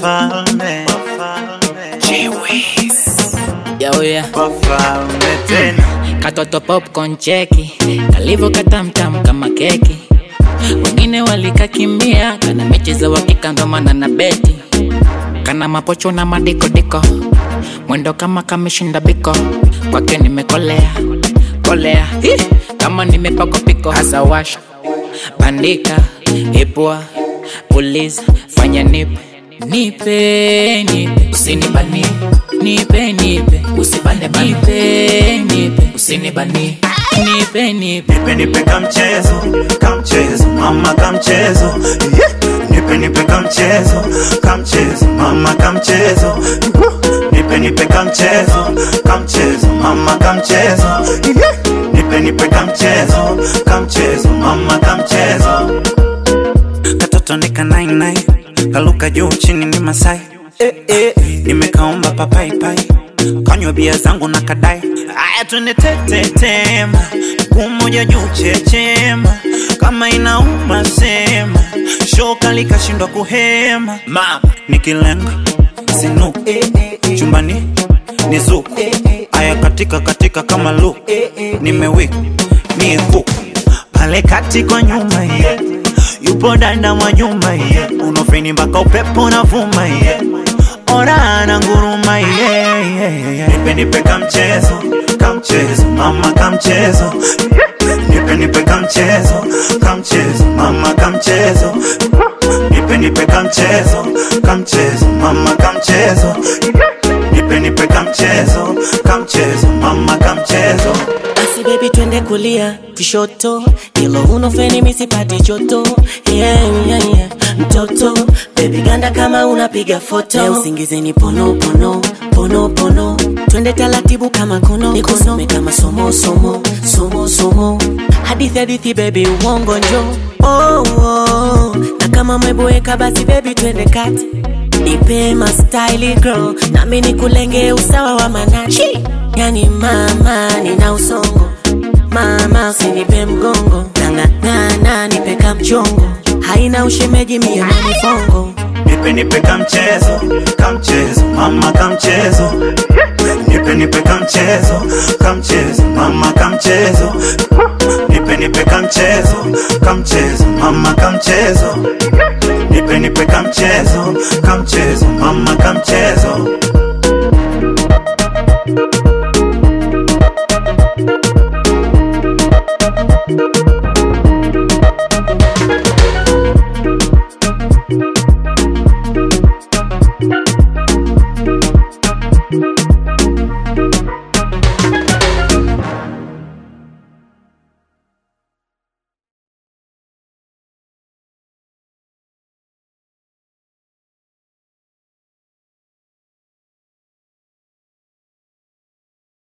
wafalme Yo, yeah. wafalme tena Katoto popcorn cheki kalivyo katamtam kama keki wengine walikakimbia kana mechi za wakika ndo maana na beti kana mapocho na madikodiko mwendo kama kameshinda biko kwake nimekolea kolea Hi! kama nimepakwa piko hasa washa bandika ipua puliza fanya nipe nipe nipe usinibanie nipe nipe usibane bane. nipe nipe usinibanie nipe nipe nipe nipe kamchezo kamchezo mama kamchezo yeah. nipe nipe kamchezo kamchezo mama kamchezo nipe nipe kamchezo kamchezo mama kamchezo yeah. nipe nipe kamchezo kamchezo mama kamchezo katoto nika nine nine kaluka juu chini ni masai eh, eh. nimekaomba papaipai kanywa bia zangu na kadai aya twende tetetema kumoja juu chechema kama inauma sema shoka likashindwa kuhema mama nikilenga sinu chumbani ni zuku aya katika katika kama lu nimewika ni huku pale kati kwa nyuma yeah. yupo danda mwa nyuma yeah. unofeni mpaka upepo unavuma yeah. ora na nguruma yeah, yeah, yeah. nipe nipe kamchezo kamchezo mama kamchezo nipe nipe kamchezo kamchezo mama kamchezo nipe nipe kamchezo kamchezo mama kamchezo nipe nipe kamchezo kamchezo mama kamchezo basi bebi twende kulia kushoto ilo unofeni misipati joto yeah, yeah, yeah. mtoto bebi ganda kama unapiga foto Leo usingizeni pono pono pono pono twende taratibu kama kono nikusome kama somo somo somo somo hadithi hadithi bebi uongo njo oh, oh. na kama umeboeka basi bebi twende kati nipe mastyli girl nami nikulenge usawa wa manachi yani mama nina usongo mama usinipe mgongo nang'ang'ana nipe kamchongo haina ushemeji mie manifongo nipe nipe kamchezo kamchezo mama kamchezo nipe nipe kamchezo kamchezo mama kamchezo nipe nipe kamchezo kamchezo mama kamchezo nipe nipe kamchezo kamchezo mama kamchezo Thank you.